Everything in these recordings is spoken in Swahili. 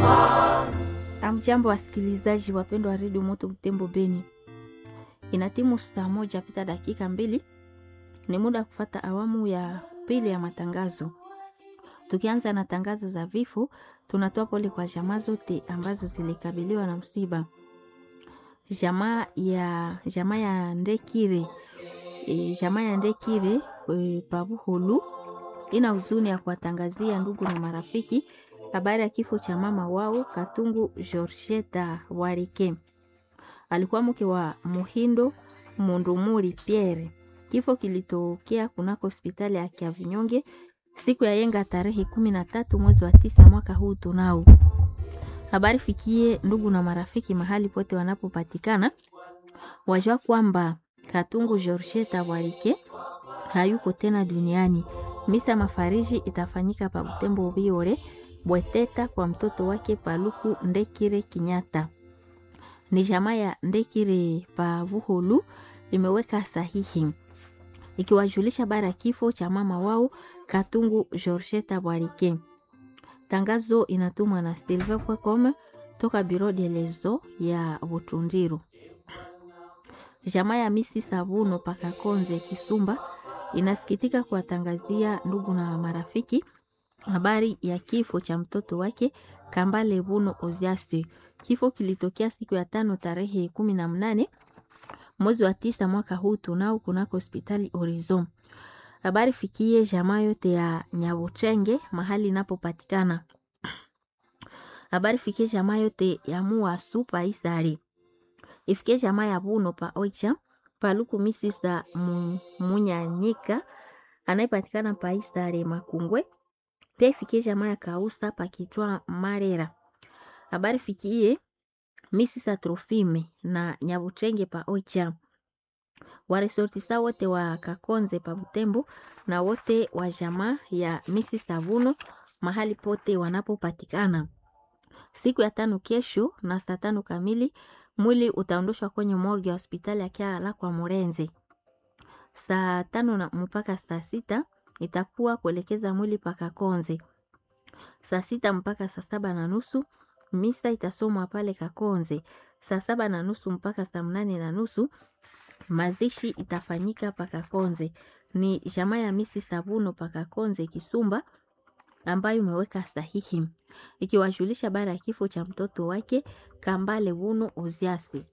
Amjambo, wasikilizaji wapendwa wa redio Moto Butembo Beni, ina timu saa moja pita dakika mbili, ni muda wa kufata awamu ya pili ya matangazo. Tukianza na tangazo za vifo, tunatoa pole kwa jamaa zote ambazo zilikabiliwa na msiba. Jamaa ya jamaa ya Ndekire e, jamaa ya Ndekire e, Pabuhulu ina huzuni ya kuwatangazia ndugu na marafiki habari ya kifo cha mama wao Katungu Georgeta Warike, alikuwa mke wa Muhindo Mundumuri Pierre. Kifo kilitokea kunako hospitali ya Kiavinyonge siku ya yenga tarehe kumi na tatu mwezi wa tisa mwaka huu tunao. Habari fikie ndugu na marafiki mahali pote wanapopatikana, wajua kwamba Katungu Georgeta Warike hayuko tena duniani. Misa mafariji itafanyika pa Butembo Biore Bweteta kwa mtoto wake Paluku Ndekire Kinyata. Ni jamaa ya Ndekire Pavuhulu imeweka sahihi ikiwajulisha bara ya kifo cha mama wao Katungu Georgeta Bwarike. Tangazo inatumwa na silver.com toka Biro de Lezo ya Butundiru. Jamaa ya Misi Sabuno Pakakonze Kisumba inasikitika kuwatangazia ndugu na marafiki habari ya kifo cha mtoto wake Kambale Buno Oziasi. Kifo kilitokea siku ya tano tarehe kumi na mnane mwezi wa tisa mwaka huu tunao kunako hospitali Horizon. Habari fikie jamaa yote ya Nyabuchenge mahali inapopatikana. Habari fikie jamaa yote ya Muasu pa Isari. Ifikie jamaa ya Buno pa Oicha Paluku Misisa Munyanyika anayepatikana pa Isari Makungwe pia ifikie jamaa ya Kausa pakitwa Marera. Habari fikie Misisa Trofime na Nyabuchenge pa Oicha. Waresortisa wote wa Kakonze pa Butembo na wote wa jamaa ya Misisa Vuno mahali pote wanapopatikana. Siku ya tano kesho na saa tano kamili mwili utaondoshwa kwenye morgue ya hospitali ya Kiala kwa Murenzi. Saa tano na mpaka saa sita itakuwa kuelekeza mwili paka Konze. Saa sita mpaka saa saba na nusu misa itasomwa pale Kakonze. Saa saba na nusu mpaka saa mnane na nusu mazishi itafanyika paka Konze. Ni jamaa ya misi Sabuno paka Konze Kisumba ambayo imeweka sahihi ikiwajulisha bara ya kifo cha mtoto wake Kambale Wuno Oziasi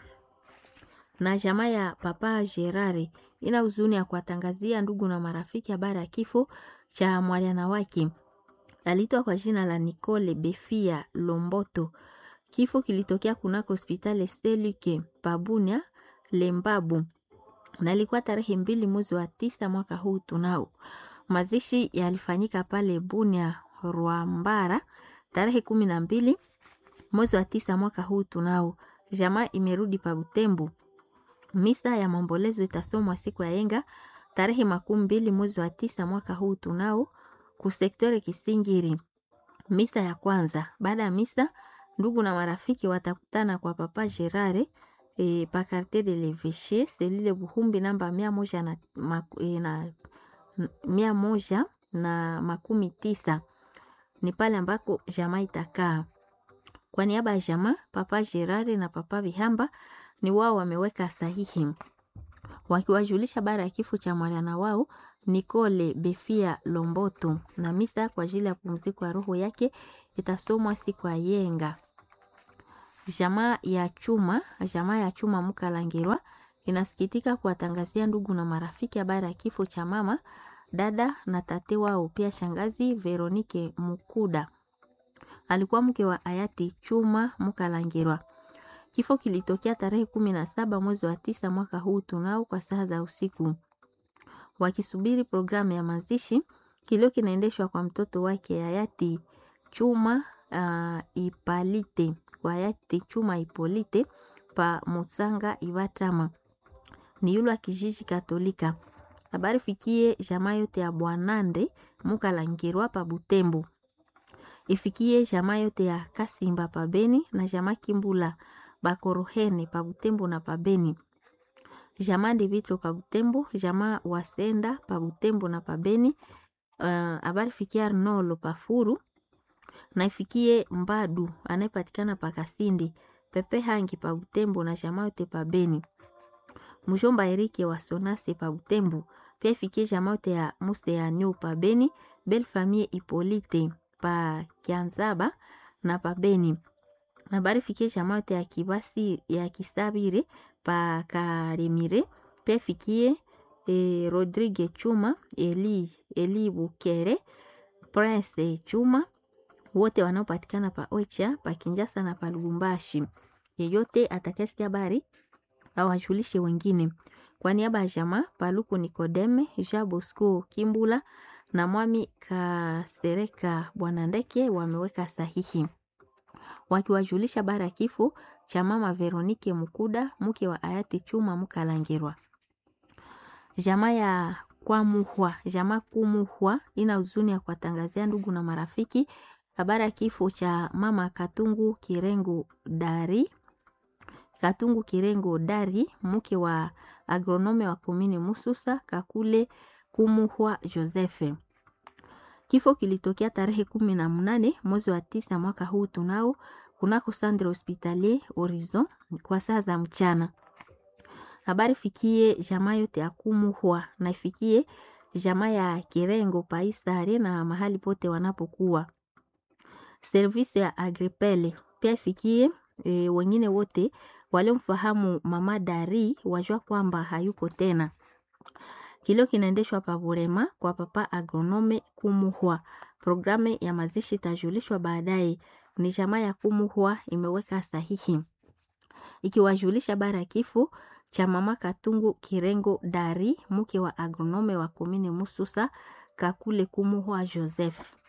na jamaa ya Papa Gerare ina huzuni ya kuwatangazia ndugu na marafiki habari ya kifo cha mwaliana wake aliitwa kwa jina la Nicole Befia Lomboto. Kifo kilitokea kunako hospitali Seluke Pabunia Lembabu na ilikuwa tarehe mbili mwezi wa tisa mwaka huu tunao. Mazishi yalifanyika pale Bunia Rwambara tarehe kumi na mbili mwezi wa tisa mwaka huu tunao. Jamaa imerudi pa Butembo. Misa ya maombolezo itasomwa siku ya yenga tarehe makumi mbili mwezi wa tisa mwaka huu tunao kusektore Kisingiri. Misa ya kwanza. Baada ya misa, ndugu na marafiki watakutana kwa Papa Gerare e, pa Quartier de l'Eveche selile Buhumbi namba mia moja na, maku, e, na mia moja na makumi tisa ni pale ambako jamaa itakaa. Kwa niaba ya jamaa, Papa Gerare na Papa Bihamba ni wao wameweka sahihi wakiwajulisha bara ya kifo cha mwana wao Nicole Befia Lomboto, na misa kwa ajili ya pumziko ya roho yake itasomwa siku ya yenga. Jamaa ya chuma jamaa ya chuma Mukalangirwa inasikitika kuwatangazia ndugu na marafiki habari ya kifo cha mama dada na tate wao, pia shangazi Veronike Mukuda alikuwa mke wa hayati Chuma Mukalangirwa. Kifo kilitokea tarehe kumi na saba mwezi wa tisa mwaka huu tunao kwa saa za usiku. Wakisubiri programu ya mazishi, kilio kinaendeshwa kwa mtoto wake hayati Chuma uh, Ipalite kwa hayati Chuma Ipolite pa Musanga Ibatama ni yule wa kijiji Katolika. Habari fikie jamaa yote ya Bwanande Mukalangirwa pa Butembo, ifikie jamaa yote ya Kasimba pa Beni na jamaa Kimbula bakorohene pa Butembo na pa Beni, jamaa Ndivitro pa Butembo, jamaa Wasenda pa Butembo na pa Beni. Habari uh, fikia Arnolo pa Furu na ifikie Mbadu anayepatikana pa Kasindi, Pepe Hangi pa Butembo na jamaa yote pa Beni. Mjomba Erike wa Sonase pa Butembo, pia ifikie jamaa yote ya Muse ya Nyo pa Beni, Belle Famille Hippolyte pa Kianzaba na pa Beni. Habari fikie jamaa yote ya Kibasi ya Kisabire pa Karemire, pia ifikie e, Rodrigue Chuma, Eli, Eli Bukere, Prince Chuma wote wanaopatikana pa Oicha, pa Kinjasa na pa Lubumbashi. Yeyote atakayesikia habari awajulishe wengine. Kwa niaba ya jamaa Paluku Nikodeme, Jean Bosco Kimbula na Mwami Kasereka Bwana Ndeke wameweka sahihi wakiwajulisha habari ya kifo cha mama Veronike Mukuda mke wa hayati Chuma Mukalangirwa. Jamaa ya Kwamuhwa, jamaa Kumuhwa ina huzuni ya kuwatangazia ndugu na marafiki habari ya kifo cha mama Katungu Kirengo Dari, Katungu Kirengo Dari, mke wa agronome wa komini Mususa Kakule Kumuhwa Joseph. Kifo kilitokea tarehe kumi na mnane mwezi wa tisa mwaka huu tunao kunako Centre Hospitalier Horizon kwa saa za mchana. Habari fikie jamaa yote ya Kumuhwa na ifikie jamaa ya Kirengo Paisare na mahali pote wanapokuwa servisi ya Agripele pia ifikie e, wengine wote waliomfahamu mama Dari wajua kwamba hayuko tena. Kilio kinaendeshwa pa Burema kwa papa agronome Kumuhwa. Programu ya mazishi itajulishwa baadaye. Ni jamaa ya Kumuhwa imeweka sahihi ikiwajulisha bara ya kifo cha mama Katungu Kirengo Dari, mke wa agronome wa komine Mususa Kakule Kumuhwa Joseph.